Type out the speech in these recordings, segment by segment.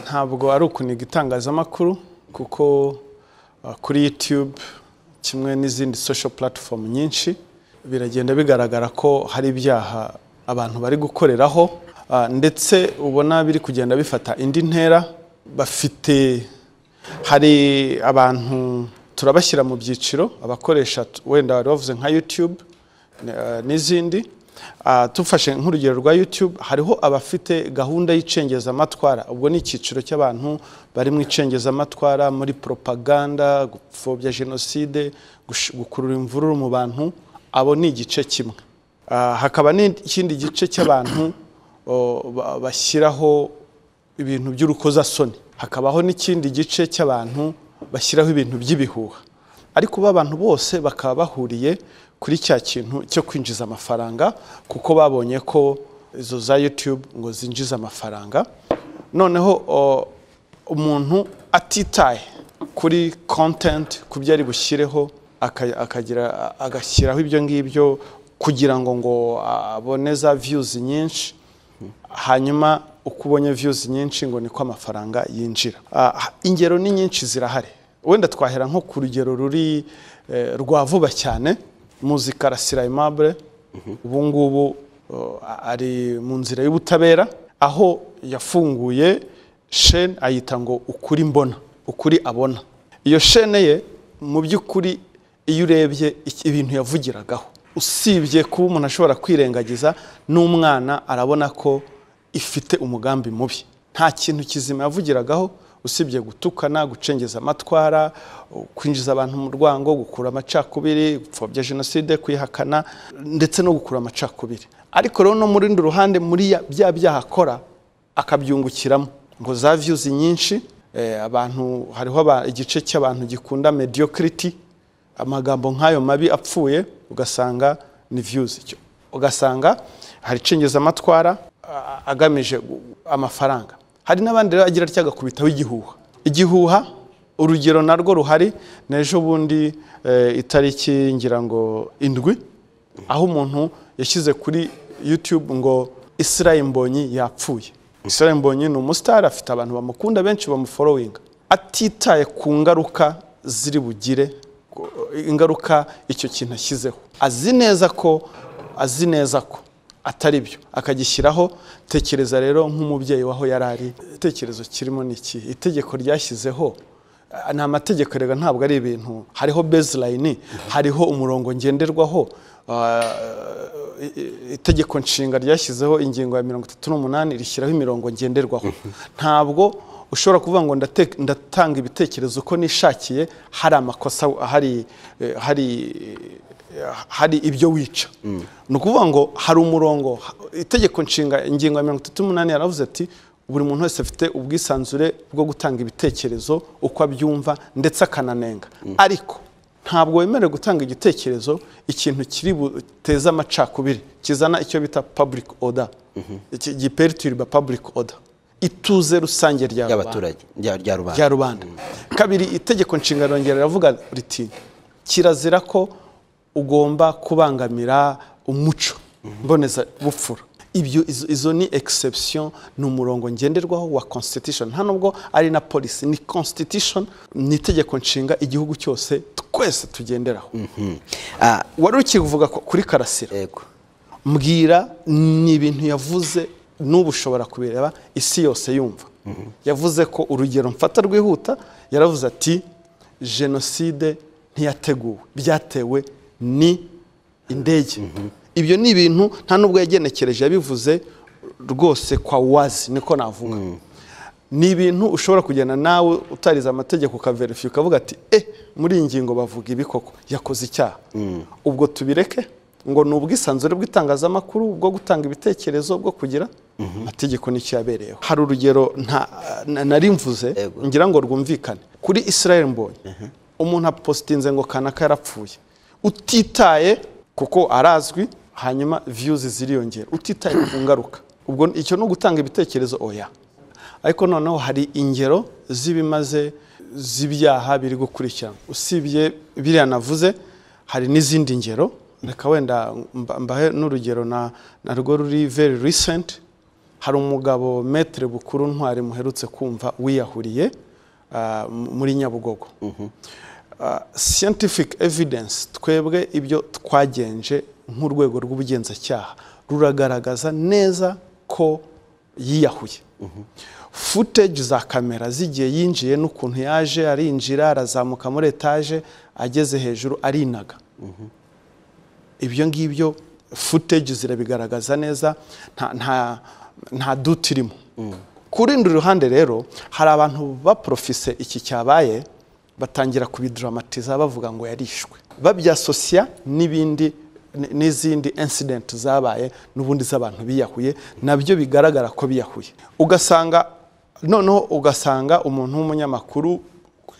ntabwo ari ukuniga itangazamakuru kuko uh, kuri YouTube kimwe n'izindi social platform nyinshi biragenda bigaragara ko hari ibyaha abantu bari gukoreraho uh, ndetse ubona biri kugenda bifata indi ntera bafite hari abantu turabashyira mu byiciro abakoresha t- wenda wari wavuze nka YouTube eh, n'izindi Ah, tufashe nk'urugero rwa YouTube hariho abafite gahunda y'icengezamatwara ubwo ni icyiciro cy'abantu bari mu icengezamatwara muri propaganda gupfobya jenoside gush- gukurura imvururu mu bantu abo ni igice kimwe Ah, hakaba n'ikindi gice cy'abantu o, ba- bashyiraho ibintu by'urukozasoni hakabaho n'ikindi gice cy'abantu bashyiraho ibintu by'ibihuha ariko ba bantu bose bakaba bahuriye kuri cya kintu cyo kwinjiza amafaranga kuko babonye ko izo za YouTube ngo zinjiza amafaranga noneho o, umuntu atitaye kuri content ku byo ari bushyireho aka- akagira- agashyiraho ibyo ngibyo kugira ngo ngo abone za views nyinshi hanyuma uko ubonye views nyinshi ngo niko amafaranga yinjira Ah, ingero ni nyinshi zirahari wenda twahera nko ku rugero ruri eh, rwa vuba cyane muzi karasira aimable ubu ngubu oh, a- ari mu nzira y'ubutabera aho yafunguye shene ayita ngo ukuri mbona ukuri abona iyo shene ye mu by'ukuri iyo urebye iki- ibintu yavugiragaho usibye kuba umuntu ashobora kwirengagiza n'umwana arabona ko ifite umugambi mubi nta kintu kizima yavugiragaho usibye gutukana gucengeza amatwara u- kwinjiza abantu mu rwango gukura amacakubiri gupfobya jenoside kuyihakana ndetse no gukura amacakubiri ariko rero no mu rundi ruhande muri ya- bya byaha akora akabyungukiramo ngo za views nyinshi eh, abantu hariho aba- igice cy'abantu gikunda mediocrity amagambo nk'ayo mabi apfuye ugasanga ni views Icyo- ugasanga hari icengezamatwara a- agamije gu- amafaranga hari n'abandi rero agira atya agakubitaho igihuha igihuha urugero narwo ruhari n'ejo bundi eh, itariki ngira ngo indwi aho umuntu yashyize kuri youtube ngo Israel Mbonyi yapfuye Israel Mbonyi ni umusitari afite abantu bamukunda benshi bamuforowinga atitaye ku ngaruka ziri bugire ku- ingaruka icyo kintu ashyizeho azi neza ko azi neza ko atari byo akagishyiraho tekereza rero nk'umubyeyi waho yari ari igitekerezo kirimo ni iki itegeko ryashyizeho ah, ni amategeko rega ntabwo ari ibintu hariho baseline hariho umurongo ngenderwaho ah, i- i- itegeko nshinga ryashyizeho ingingo ya mirongo itatu n'umunani rishyiraho imirongo ngenderwaho ntabwo ushobora kuvuga ngo ndate- ndatanga ibitekerezo uko nishakiye hari amakosa hari eh, hari eh, hari ibyo wica ni ukuvuga ngo hari umurongo ha- itegeko nshinga ingingo ya mirongo itatu n'umunani yaravuze ati buri muntu wese afite ubwisanzure bwo gutanga ibitekerezo uko abyumva ndetse akananenga ariko ntabwo wemerewe gutanga igitekerezo ikintu kiri buteze amacakubiri kizana icyo bita public order iki- giperturba public order ituze rusange rya rubanda ry'abaturage rya rya rubanda rya rubanda kabiri itegeko nshinga rirongera riravuga riti kirazira ko ugomba kubangamira umuco mboneza bupfura ibyo izo, izo ni exception ni umurongo ngenderwaho wa constitution nta nubwo ari na policy ni constitution ni itegeko nshinga igihugu cyose twese tugenderaho Ah, wari ukivuga ku- kuri karasira yego mbwira ni ibintu yavuze n'ubu ushobora kubireba isi yose yumva yavuze ko urugero mfata rwihuta yaravuze ati jenoside ntiyateguwe byatewe ni indege ibyo ni ibintu nta nubwo yagenekereje yabivuze rwose kwa wazi niko navuga ni ibintu ushobora kugenda nawe utarize amategeko ukaverifiye ukavuga ati eh muri iyi ngingo bavuga ibi koko yakoze icyaha ubwo tubireke ngo ni ubwisanzure bw'itangazamakuru bwo gutanga ibitekerezo bwo kugira amategeko n'icyo yabereyeho hari urugero nta na- nari mvuze Yego. ngira ngo rwumvikane kuri Israel Mbonyi umuntu apositinze ngo kanaka yarapfuye utitaye kuko arazwi hanyuma views ziriyongera utitaye ku ngaruka ubwo icyo ni ugutanga ibitekerezo oya ariko noneho hari ingero z'ibimaze z'ibyaha biri gukurikirana usibye biriya navuze hari n'izindi ngero reka wenda mba- mbahe n'urugero na narwo ruri very recent hari umugabo metere bukuru ntwari muherutse kumva wiyahuriye ah, m- muri nyabugogo Ah, scientific evidence twebwe ibyo twagenje nk'urwego rw'ubugenzacyaha ruragaragaza neza ko yiyahuye footage za kamera zigiye yinjiye n'ukuntu yaje arinjira arazamuka muri etaje ageze hejuru arinaga ibyo ngibyo footage zirabigaragaza neza nta nta nta duti irimo ku rundi ruhande rero hari abantu baprofise iki cyabaye batangira kubiduramatiza bavuga ngo yarishwe babyasosya n'ibindi n- n'izindi incident zabaye n'ubundi z'abantu biyahuye nabyo bigaragara ko biyahuye ugasanga noneho ugasanga umuntu w'umunyamakuru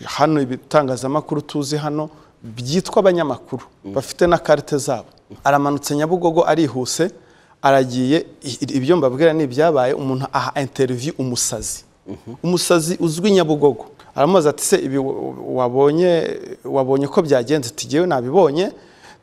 hano ibitangazamakuru tuzi hano byitwa abanyamakuru bafite na karite zabo aramanutse nyabugogo arihuse aragiye i- i- ibyo mbabwira ni ibyabaye umuntu aha interiviyu umusazi umusazi uzwi nyabugogo aramubaza ati se ibi wa- wabonye wabonye ko byagenze tigewe nabibonye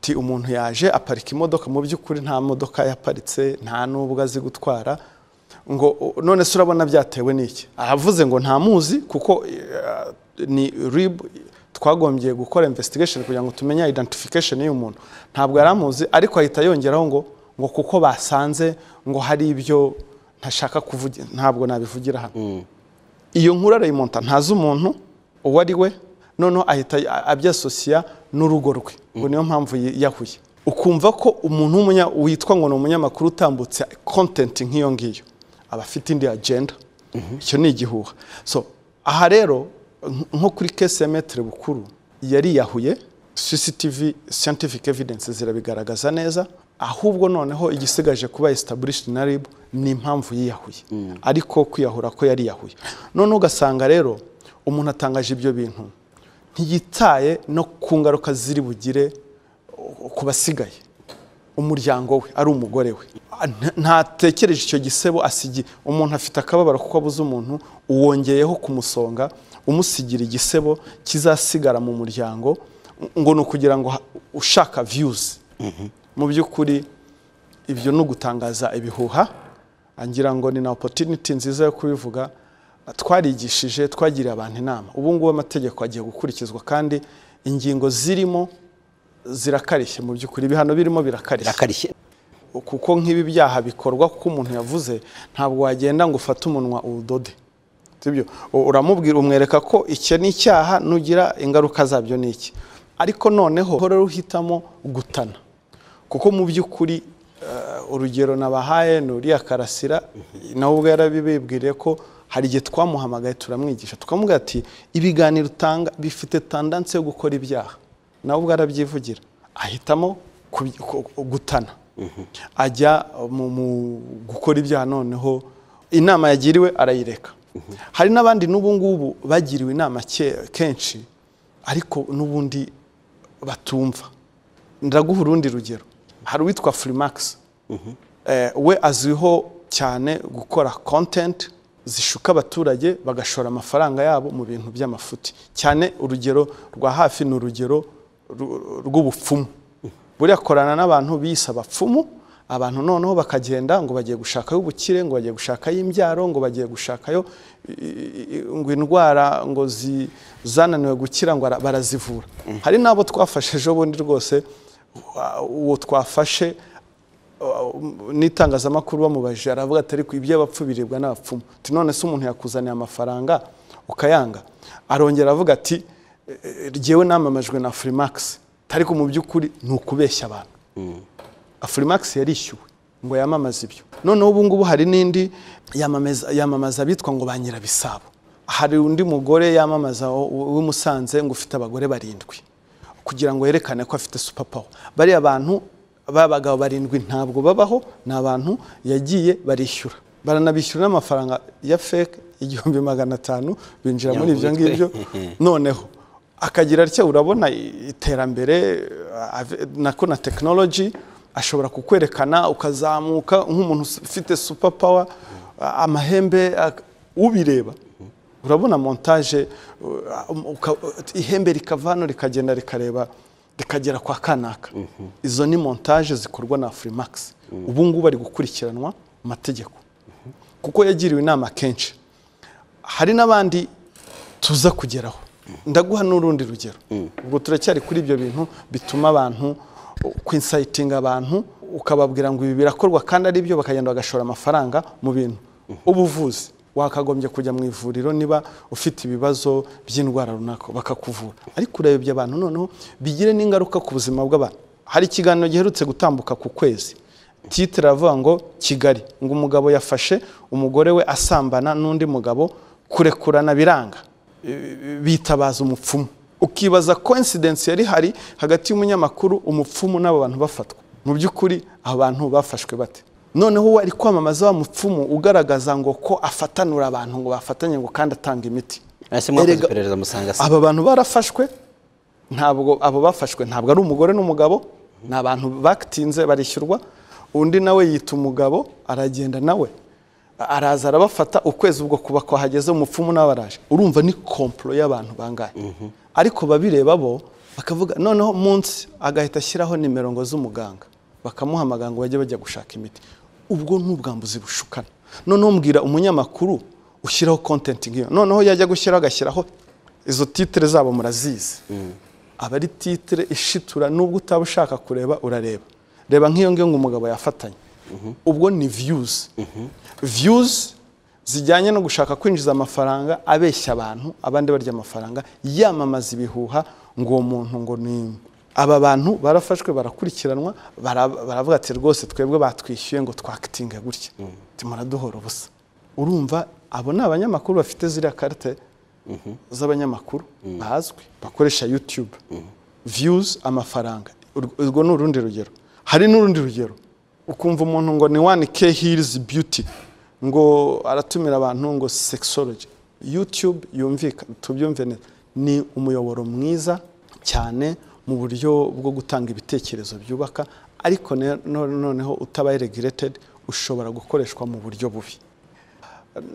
ti umuntu yaje aparika imodoka mu by'ukuri nta modoka yaparitse nta n'ubwo azi gutwara ngo "O- none se urabona byatewe n'iki aravuze ngo ntamuzi kuko eh, ni rib twagombye gukora investigation kugira ngo tumenye identification y'uyu muntu ntabwo yari amuzi ariko ahita yongeraho ngo ngo kuko basanze ngo hari ibyo ntashaka kuvuga ntabwo nabivugira hano iyo nkuru arayimonta ntazi umuntu uwo ari we noneho ahita abyasosiya n'urugo rwe ngo niyo mpamvu yiyahuye ukumva ko umuntu w'umunya- witwa ngo ni umunyamakuru utambutse kontenti nk'iyo ngiyo aba afite indi agenda icyo ni igihuha so aha rero nk- nko kuri kese ya metere bukuru yariyahuye CCTV scientific evidence zirabigaragaza neza ahubwo noneho igisigaje kuba established na RIB ni impamvu yiyahuye ariko kwiyahura ko yariyahuye noneho ugasanga rero umuntu atangaje ibyo bintu ntiyitaye no ku ngaruka ziri bugire uh, ku basigaye umuryango we ari umugore we Ah, nta- ntatekereje icyo gisebo asigiye umuntu afite akababaro kuko abuze umuntu uwongeyeho kumusonga umusigira igisebo kizasigara mu muryango ngo ni ukugira ngo ha- ushaka views mu by'ukuri ibyo ni ugutangaza ibihuha ngira ngo ni na opportunity nziza yo kubivuga twarigishije twagiriye abantu inama ubu ngubu amategeko agiye gukurikizwa kandi ingingo zirimo zirakarishye mu by'ukuri ibihano birimo birakarishye birakarishye kuko nk'ibi byaha bikorwa kuko umuntu yavuze ntabwo wagenda ngo ufate umunwa uwudode sibyo U- uramubwira umwereka ko icyo ni icyaha nugira ingaruka zabyo ni iki ariko noneho rero uhitamo gutana kuko mu by'ukuri eh, urugero nabahaye ni uriya karasira nawe ubwo yarabibibwiriye ko hari igihe twamuhamagaye turamwigisha tukamubwira ati ibiganiro utanga bifite tandanse yo gukora ibyaha nawe ubwo arabyivugira ahitamo kubi- ku- ku- gutana ajya mu mu gukora ibyaha noneho inama yagiriwe arayireka hari n'abandi n'ubu ngubu bagiriwe inama ke- kenshi ariko n'ubundi batumva ndaguha urundi rugero hari uwitwa furimax eh, we azwiho cyane gukora content zishuka abaturage bagashora amafaranga yabo mu bintu by'amafuti cyane urugero rwa hafi ni urugero ru- rw'ubupfumu buriya akorana n'abantu biyise abapfumu abantu noneho bakagenda ngo bagiye gushakayo ubukire ngo bagiye gushakayo imbyaro ngo bagiye gushakayo i- i- i- ngo indwara ngo zi- zananiwe gukira ngo ara- barazivura hari n'abo twafashe ejo bundi rwose wa- uwo twafashe n'itangazamakuru bamubajije aravuga ati ariko iby'abapfu biribwa n'abapfumu ati none se umuntu yakuzaniye amafaranga ukayanga arongera avuga ati "Eh, eh, jyewe namamajwe na furimax ariko mu by'ukuri ni ukubeshya abantu afurimax yarishyuwe ngo yamamaze ibyo noneho ubu ngubu hari n'indi yamamaza yamamaza abitwa ngo ba nyirabisabo hari undi mugore yamamaza w'i Musanze ngo ufite abagore barindwi kugira ngo yerekane ko afite superpower bariya bantu b'abagabo barindwi ntabwo babaho ni abantu yagiye barishyura baranabishyura n'amafaranga ya feke igihumbi magana atanu binjira muri ibyo ngibyo noneho akagira atya urabona i- iterambere eh, ave- nako na tekinoloji ashobora kukwerekana ukazamuka nk'umuntu us- ufite super power a- amahembe ak- ubireba urabona montage uh, um, uka- ihembe rikava hano rikagenda rikareba rikagera kwa kanaka izo ni montage zikorwa na furimax ubu ngubu ari gukurikiranwa mu mategeko kuko yagiriwe inama kenshi hari n'abandi tuza kugeraho ndaguha n'urundi rugero ubwo turacyari kuri ibyo bintu bituma abantu kwinsayitinga abantu ukababwira ngo ibi birakorwa kandi ari byo bakagenda bagashora amafaranga mu bintu ubuvuzi wakagombye kujya mu ivuriro niba ufite ibibazo by'indwara runaka bakakuvura ariko urebye abantu noneho bigire n'ingaruka ku buzima bw'abantu hari ikiganiro giherutse gutambuka ku kwezi titire aravuga ngo kigali ngo umugabo yafashe umugore we asambana n'undi mugabo kurekurana biranga Eh, bitabaza umupfumu ukibaza coincidence yari hari hagati y'umunyamakuru umupfumu n'abo bantu bafatwa mu by'ukuri abo bantu bafashwe bate noneho uwo ari kwamamaza wa mupfumu ugaragaza ngo ko afatanura abantu ngo bafatanye ngo kandi atanga imiti ese mwakoze Erega- iperereza musanga se aba bantu barafashwe ntabwo abo bafashwe ntabwo ari umugore n'umugabo ni abantu batinze barishyurwa undi nawe yita umugabo aragenda nawe araza arabafata ukwezi ubwo kuba kwahageze umupfumu nawe araje urumva ni komplo y'abantu bangahe ariko babireba bo bakavuga noneho munsi agahita ashyiraho nimero ngo z'umuganga bakamuhamagara ngo bajye bajya gushaka imiti ubwo ni ubwambuzi bushukana noneho mbwira umunyamakuru ushyiraho kontenti nk'iyo noneho yajya gushyiraho agashyiraho izo titire zabo murazizi aba ari titire ishitura nubwo utaba ushaka kureba urareba reba nk'iyo ngiyo ngo umugabo yafatanye ubwo ni viyuzi viyuzi zijyanye no gushaka kwinjiza amafaranga abeshya abantu abandi barya amafaranga yamamaza ibihuha ngo uwo muntu ngo ni aba bantu barafashwe barakurikiranwa bara- baravuga ati rwose twebwe batwishyuye ngo twakitinge gutya timuraduhora ubusa urumva abo ni abanyamakuru bafite ziriya karite z'abanyamakuru bazwi bakoresha YouTube views amafaranga Ur- urwo ni urundi rugero hari n'urundi rugero ukumva umuntu ngo ni one k hills beauty ngo aratumira abantu ngo sexology YouTube yumvika tubyumve neza ni umuyoboro mwiza cyane mu buryo bwo gutanga ibitekerezo byubaka ariko ne- no- noneho utabaye regulated ushobora gukoreshwa mu buryo bubi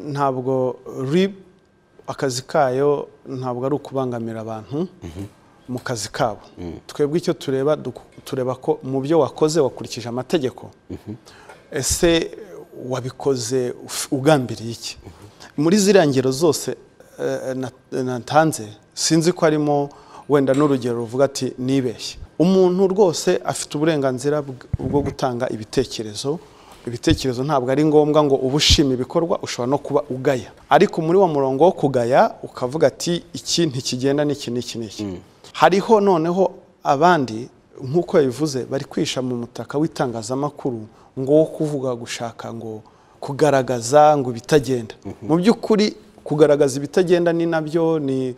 ntabwo rib akazi kayo ntabwo ari ukubangamira abantu mu kazi kabo twebwe icyo tureba duk- tureba ko mu byo wakoze wakurikije amategeko ese wabikoze uf- ugambiriye iki muri ziriya ngero zose eh, na- natanze sinzi ko harimo wenda n'urugero ruvuga ati nibeshye umuntu rwose afite uburenganzira bw- bwo gutanga ibitekerezo ibitekerezo ntabwo ari ngombwa ngo uba ushima ibikorwa ushobora no kuba ugaya ariko muri wa murongo wo kugaya ukavuga ati iki ntikigenda n'iki n'iki n'iki hariho noneho abandi nk'uko yabivuze bari kwihisha mu mutaka w'itangazamakuru ngo wo kuvuga gushaka ngo kugaragaza ngo ibitagenda mu by'ukuri kugaragaza ibitagenda ni nabyo ni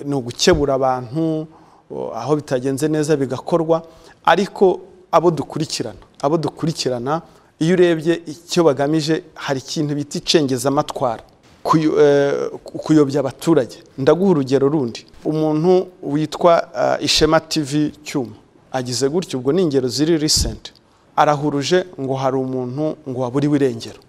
ni ugukebura abantu o, aho bitagenze neza bigakorwa ariko abo dukurikirana abo dukurikirana iyo urebye icyo bagamije hari ikintu bita icengezamatwara kuyo- eh, kuyobya abaturage ndaguha urugero rundi umuntu witwa eh, ishema tv cyuma agize gutyo ubwo ni ingero ziri recent arahuruje ngo hari umuntu ngo waburiwe irengero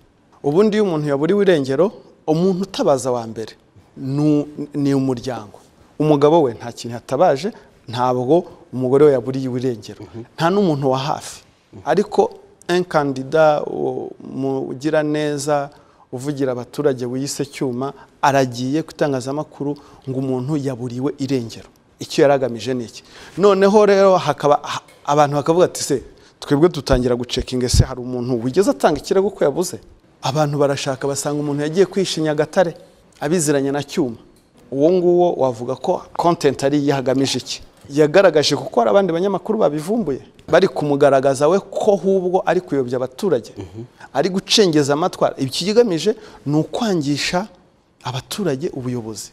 ubundi iyo umuntu yaburiwe irengero umuntu utabaza wa mbere nu- ni umuryango umugabo we nta kintu yatabaje ntabwo umugore we yaburiwe irengero nta n'umuntu wa hafi ariko inkandida mugira neza uvugira abaturage wiyise cyuma aragiye ku itangazamakuru ngo umuntu yaburiwe irengero icyo yari agamije ni iki noneho rero hakaba ha- abantu bakavuga ati se twebwe dutangira gucekinga ese hari umuntu wigeze atanga ikirego ko yabuze abantu barashaka basanga umuntu yagiye kwishe nyagatare abiziranye na cyuma uwo nguwo wavuga ko content ari iyo hagamije iki yagaragaje kuko hari abandi banyamakuru babivumbuye bari kumugaragaza we ko ahubwo ari kuyobya abaturage ari gucengeza amatwara ibyo ikigamije ni ukwangisha abaturage ubuyobozi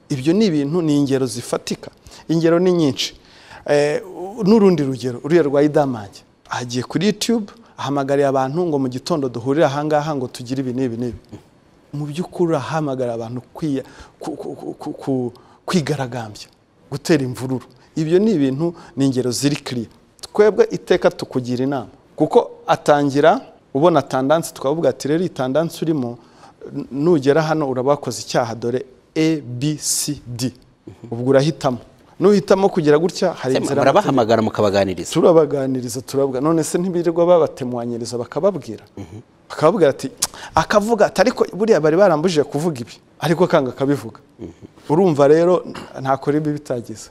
ibyo ni ibintu ni ingero zifatika ingero ni nyinshi Eh, n'urundi rugero uriya rwa idamange agiye kuri youtube ahamagariye abantu ngo mu gitondo duhurire ahangaha ngo tugire ibi n'ibi n'ibi mu by'ukuri urahamagara abantu kwiya- ku- ku- ku- ku- ku- kwigaragambya gutera imvururu ibyo ni ibintu ni ingero ziri kiriya twebwe iteka tukugira inama kuko atangira ubona tandansi twavuga ati rero iyi tandansi urimo n- nugera hano uraba wakoze icyaha dore abcd ubwo urahitamo n'uhitamo kugira gutya hari Se inzira murabahamagara mukabaganiriza turabaganiriza turabwa none se ntibirirwa babatemwanyiriza bakababwira bakababwira ati akavuga ati ariko buriya bari barambujije kuvuga ibi ariko kanga akabivuga urumva rero ntakora ibi bitagize